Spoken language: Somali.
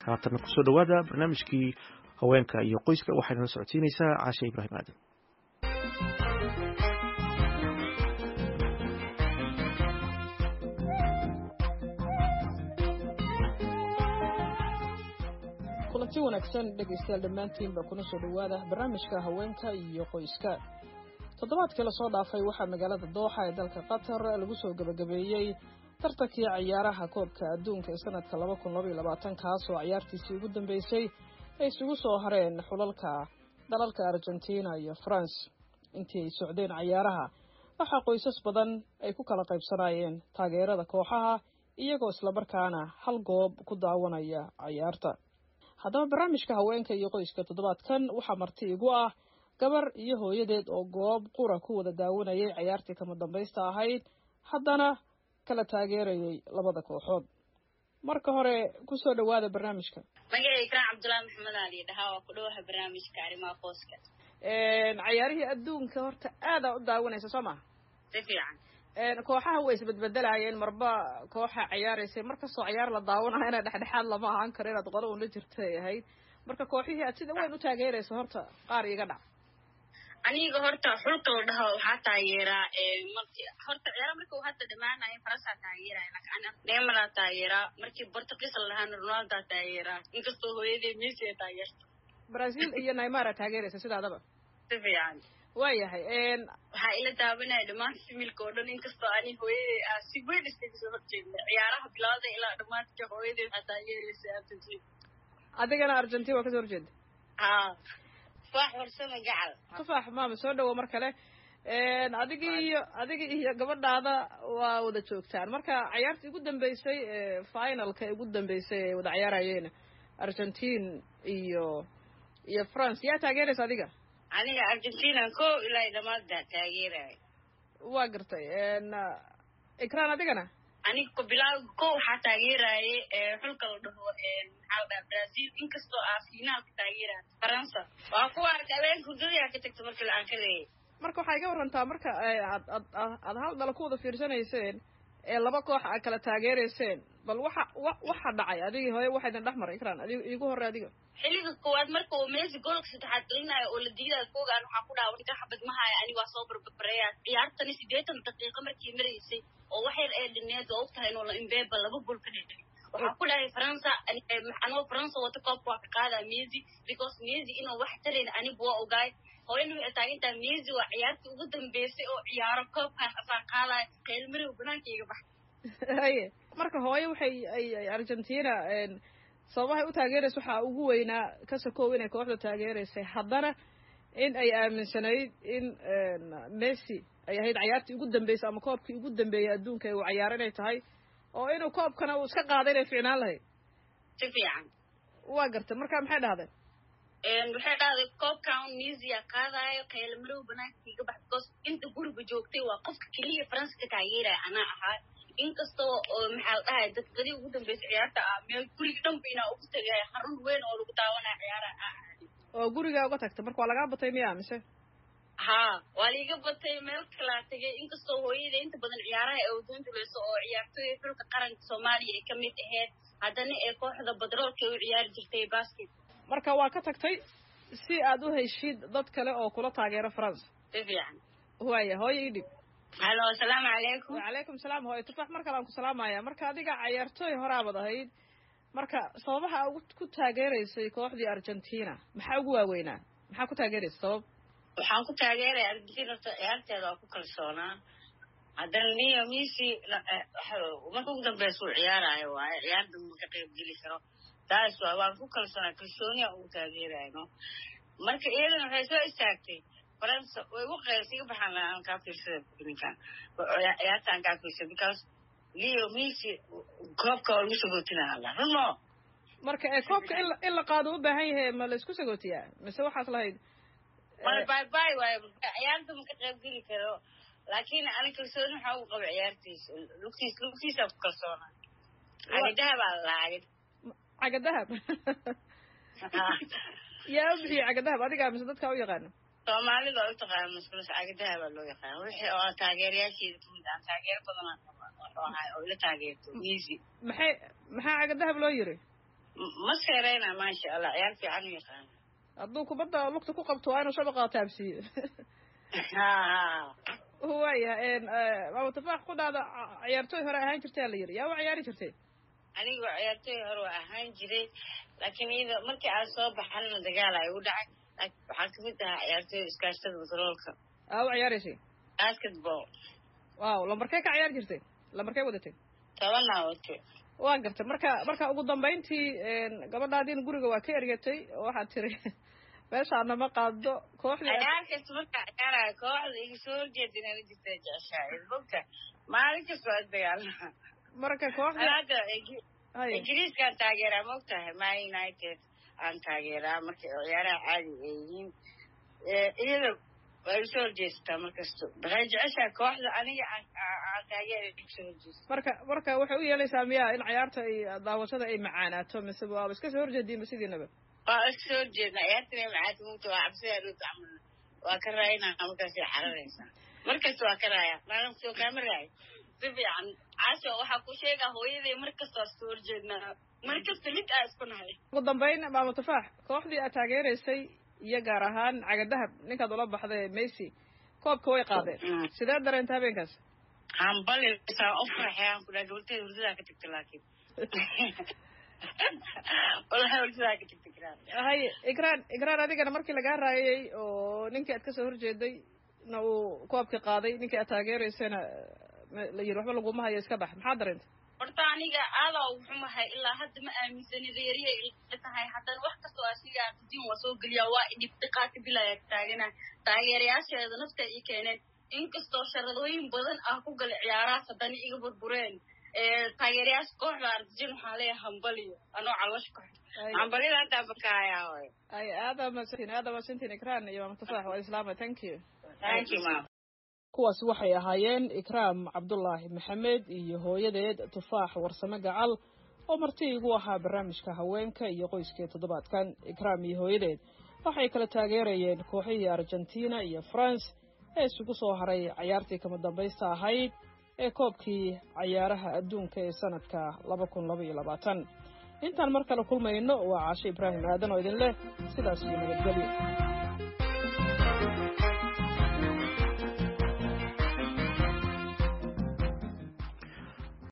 haatanna kusoo dhowaada barnaamijkii haweenka iyo qoyska waxaynala socodsiinaysaa caashe ibraahim aadan kulanti wanaagsan dhegaystayaal dhammaantiinba kuna soo dhowaada barnaamijka haweenka iyo qoyska toddobaadkii lasoo dhaafay waxaa magaalada dooxa ee dalka qatar lagu soo gebagabeeyey tartankii ciyaaraha koobka adduunka ee sanadka laba kun labaiyo labaatan kaasoo ciyaartiisii ugu dambeysay ay isugu soo hareen xulalka dalalka argentina iyo france intii ay socdeen ciyaaraha waxaa qoysas badan ay ku kala qaybsanayeen taageerada kooxaha iyagoo islamarkaana hal goob ku daawanaya ciyaarta haddaba barnaamijka haweenka iyo qoyska toddobaadkan waxaa marti igu ah gabar iyo hooyadeed oo goob qura ku wada daawanayay ciyaartii kama dambaysta ahayd haddana kala taageerayay labada kooxood marka hore kusoo dhowaada barnaamijka magacay kaan cabdullaahi maxamed ali dhahaa waa ku dhowaha barnaamijka arrimaha qoyska cayaarihii adduunka horta aadaa u daawanaysa soo maha si fiican kooxaha way isbedbedelayeen marba kooxa ciyaaraysay markastoo ciyaar la daawanayo ina dhexdhexaad lama ahaan karo inaad qolo un la jirta ay ahayd marka kooxihii aad sida weyn u taageeraysa horta qaar iga dhac aniga horta xulka la dhaho waxaa taageeraa marki horta ciyaara marka uu hadda dhamaanayo faransaa taageeraya laakiin neemalaa taageeraa markii portugiis la dhahaana ronaldaa taageeraa inkastoo hooyadii messi ay taageerto brazil iyo naimara taageeraysa sidaadaba si fiican waayahay waxaa ila daawanaya dhammaan similka oo dhan inkastoo ani hooyaday aa si weyn iskaga soo horjeedna ciyaaraha bilowda ilaa dhamaadka hooyaday waxaa taageeraysa argentina adigana argentina waa kasoo horjeeda ha tufaax warsama gacal tufaax maama soo dhawo mar kale adigi iyo adiga iyo gabadhaada waa wada joogtaan marka ciyaartii ugu dambeysay finalka ugu dambeysay ay wada ciyaarayeen argentine iyo iyo france yaa taageeraysa adiga aniga argentina ko ilaa dhamaadda taageeraya waa gartay ikran adigana aniga ko bilaa ko waxaa taageeraaye xulka la dhaho maxaa la dhaha brazil inkastoo aa finaalka taageeraya faransa waa kuwa arka habeenka hurdadayaa ka tagta marka la-aan ka leeyay marka waxay iga warantaa marka aad ad aad hal dala ku wada fiirsanayseen ee laba koox aad kala taageerayseen bal waxa wa waxa dhacay adigii hooye waxa idin dhex maray ikran adig iigu horre adiga xilliga koowaad marka uu messi goolka saddexaad gelinayo oo la diidayo koogaan waxaa ku dhaaway ka xabad mahaya ani waa soo barbareeyaa ciyaartani siddeetan daqiiqo markii maraysay oo wax yar ee dhineed oo ogtahay inuu la imbeba laba gool ka dhigay waxaa ku dhahay faransa anoo faransa wata koobka waa ka qaadaa messi because messi inuu wax tarayn anigu waa ogaay hooyana waxay taagantaha messi waa ciyaartii ugu dambeysay oo ciyaaro koobkan asaa qaadaya qeylmarow banaanka iga bax haye marka hooye waxay ay argentina sababahay u taageeraysa waxaa ugu weynaa ka sokow inay kooxda taageeraysay haddana in ay aaminsanayd in messi ay ahayd cayaartii ugu dambeysay ama koobkii ugu dambeeyey adduunka ee uu cayaaro inay tahay oo inuu koobkana uu iska qaaday inay ficnaan lahayd si fiican waa gartay marka maxay dhahdeen waxay dhahday koobkan misia qaadayo qeylamarow banaanka iga bax because inta guriga joogtay waa qofka keliya faransa ka taageeraya anaa ahaa inkastoo oo maxaa la dhahay dadqadii ugu dambeysay ciyaarta ah meel guriga dhanba inaa ugu tagay xarun weyn oo lagu daawanaya ciyaaraha ah oo gurigaa uga tagta marka waa lagaa batay miya mise ha waa liiga batay meel kalaa tegay inkastoo hooyada inta badan ciyaaraha ee wadoon dulayso oo ciyaartooy xulka qaranka soomaaliya ay kamid ahayd haddana ee kooxda badroolka u ciyaari jirtay basket marka waa ka tagtay si aad u heshid dad kale oo kula taageero france si fiican waaya hooyo ii dhib halo asalaamu calaykum wacalaykum salaam hooyo tufax mar kale aan ku salaamaya marka adiga cayaartooy horaabad ahayd marka sababaha ugu ku taageeraysay kooxdii argentina maxaa ugu waaweynaa maxaa ku taageeraysa sabab waxaan ku taageeraya argentina horta ciyaarteeda waa ku kalsoonaa haddana niyo messi marka ugu dambeysa uu ciyaarayo waaye ciyaarda ma ka qayb geli karo taas waa waan ku kalsoonaa kalsooniya ugu taageerayno marka iyadana waxay soo istaagtay faransa way ugu qaysa iga baxaan aan kaa fiirsada ninkan ciyaarta aan kaa fiirsada because leo messi koobka waa lagu sagootinaa la runo marka ee koobka in in la qaado u baahan yahay ma la isku sagootiyaa mise waxaas lahayd mala bay bay waayo ciyaarta ma ka qayb geli karo laakiin ani kalsooni waxaa ugu qaba ciyaartiisa lugtiis lugtiisaa ku kalsoona cagadaha baa lalaacay caga dahab yaa u bixiyey caga dahab adigaa mise dadkaa u yaqaano soomaalida waa u taqaana maskulas cagadaha baa loo yaqaana wixii oo taageerayaasheeda kamid aan taageero badan ahay oo ila taageerto messi maxay maxaa caga dahab loo yiri ma seereyna maasha allah ciyaar fiican u yaqaana hadduu kubadda lugta ku qabto waa inuu shabaqa taabsiiyo ha ha waayahay maama tufaax ku dhaada ciyaartooy hore ahaan jirtaa la yidhi yaa u ciyaari jirtay anigoo ciyaartooy hore waa ahaan jiray laakiin iyada markii aan soo baxana dagaal ay u dhacay laakiin waxaa kamid ahaa ciyaartooy iskaashtada batroolka aa u ciyaaraysay basketball waaw lambarkee ka ciyaari jirtay lambarkee wadatay tobanaa wato waa gartay marka marka ugu dambayntii gabadhaadiin guriga waa ka ergatay oo waxaad tiri meeshaana ma qaado kooxdii ciyaar kasta markaa ciyaarayo kooxda iga soo horjeeda inaan la jirta jeceshahay bogta maalin kasta waa dagaalama marka kooxdii hadda ingiriiskaan taageeraa ma ogtahay man united aan taageeraa marka ciyaaraha caadi ay yihiin iyada waa iga soo horjeesataa markasto waxay jeceshahay kooxda aniga aan taageera iga soo horjeesta marka marka waxay u yeelaysaa miyaa in ciyaarta ay daawashada ay macaanaato mise waaba iska soo horjeediinba sidiinaba waa iska soo horjeedna ciyaartana macaanta mugta waa cabsida dhowta camal waa ka raayinaa markaas ay xararaysaa markasta waa ka raaya maalin soo kaama raayo si fiican caasho waxaa ku sheegaa hooyaday mar kasta waa soo horjeednaa mar kasta mid aa isku nahay ugu dambayn maamo tufaax kooxdii aad taageeraysay iyo gaar ahaan cagadahab ninkaad ula baxday mesy koobka way qaadeen sidee dareenta habeenkaas hambalisaa u farxay aan ku dhaha gabarteeda hurdadaa ka tagta laakiin wallahi hurdadaa ka tagta kiraan haye igraan igraan adigana markii lagaa raayay oo ninkii aad kasoo horjeeday na uu koobka qaaday ninkii aad taageeraysayna la yiri waxba laguma hayo iska bax maxaa dareenta horta aniga aadaa u xumahay ilaa hadda ma aaminsani reeriya ila tahay haddana wax kastoo asiga argentin waa soo geliyaa waa idhib dhiqaaka bilaya taagana taageerayaasheeda nafta i keeneen inkastoo sharadooyin badan ah ku gala ciyaarahaas haddana iga burbureen taageerayaasha kooxda argentin waxaa leeyahay hambaliyo anoo caloosha ka xun hambaliyada haddaa bakaayaa hooy ay aada masantiin aada masantiin ikraan iyo maama tufaax waa islaama thank you thank you mam kuwaasi waxay ahaayeen ikraam cabdulaahi maxamed iyo hooyadeed tufaax warsame gacal oo marti igu ahaa barnaamijka haweenka iyo qoyskee toddobaadkan ikraam iyo hooyadeed waxay kala taageerayeen kooxihii argentina iyo france ee isugu soo haray cayaartii kama dambaysta ahayd ee koobkii cayaaraha adduunka ee sanadka laba kun laba iyo labaatan intaan mar kale kulmayno waa caashe ibraahim aadan oo idin leh sidaas iyo nabadgelyo